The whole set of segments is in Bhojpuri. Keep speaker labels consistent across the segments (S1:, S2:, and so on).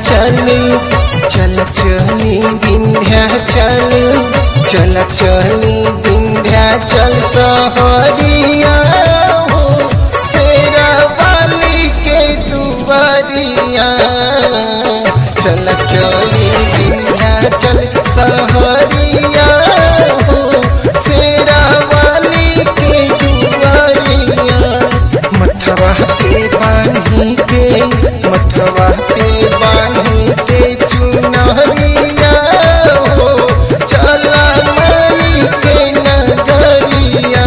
S1: चल चल चली विंध्याचल चल चली विंध्याचल सहरिया हो शेरा वाली के दुआरिया चल चली विंध्याचल सहरिया हो शेरा वाली के दुआरिया मठवा पे बांधी के मठवा पे बांधी के चुनरिया हो चला मई के नगरिया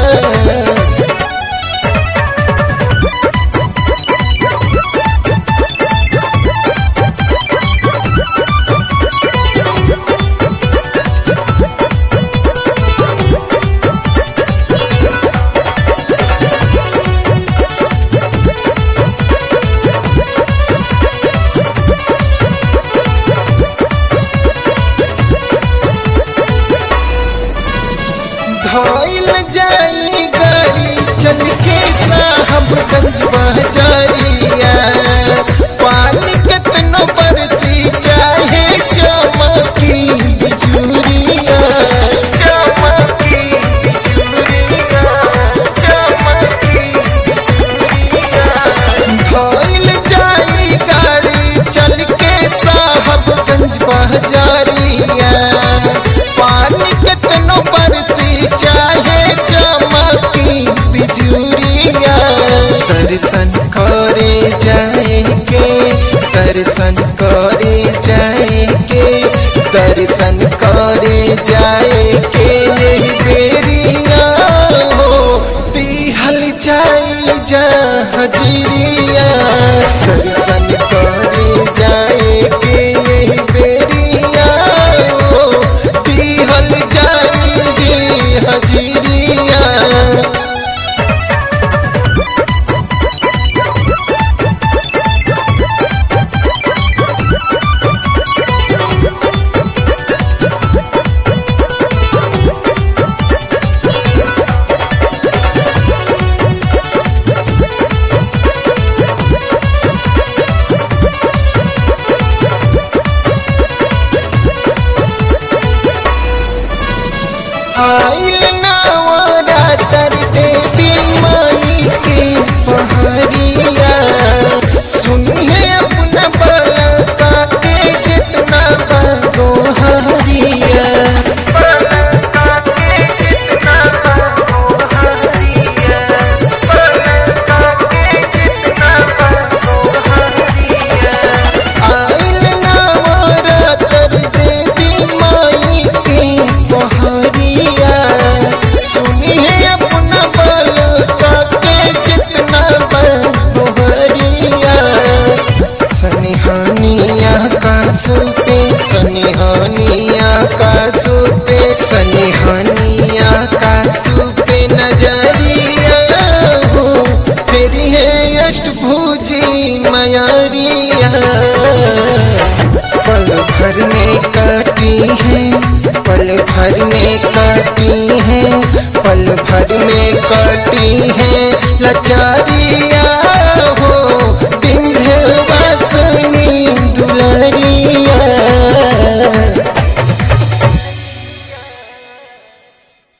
S1: धोइल जाई गाड़ी चल के साहबगंज बाजारिया पानी कितनो बरसी चाहे चमकी बिजुरिया चमकी बिजुरिया चमकी धोइल जाई गाड़ी चल के साहबगंज बाजारिया पानी कितनो बरसी चाहे चमकी बिजुरिया दर्शन करे जाए के दर्शन करे जाए के दर्शन करे जाए के यही बेरिया हो दिहल जाई जा हजरिया दर्शन करे जाए के यही बेरिया हो दिहल जाई जी हजरिया आइल नवरातर देवी माई के पहरिया सुनिए अपना बलका के जितना बगो हरिया आइल नवरातर देवी माई के पहरिया सुनिए अपना बल के जितना बहरिया सनिहानिया का सुपे सनिहानिया का सुपे सनिहानिया का सुपे नजरिया हो फिर है अष्टभुजी मयारिया पल भर में काटी है पल भर में काटी है पल भर में काटी है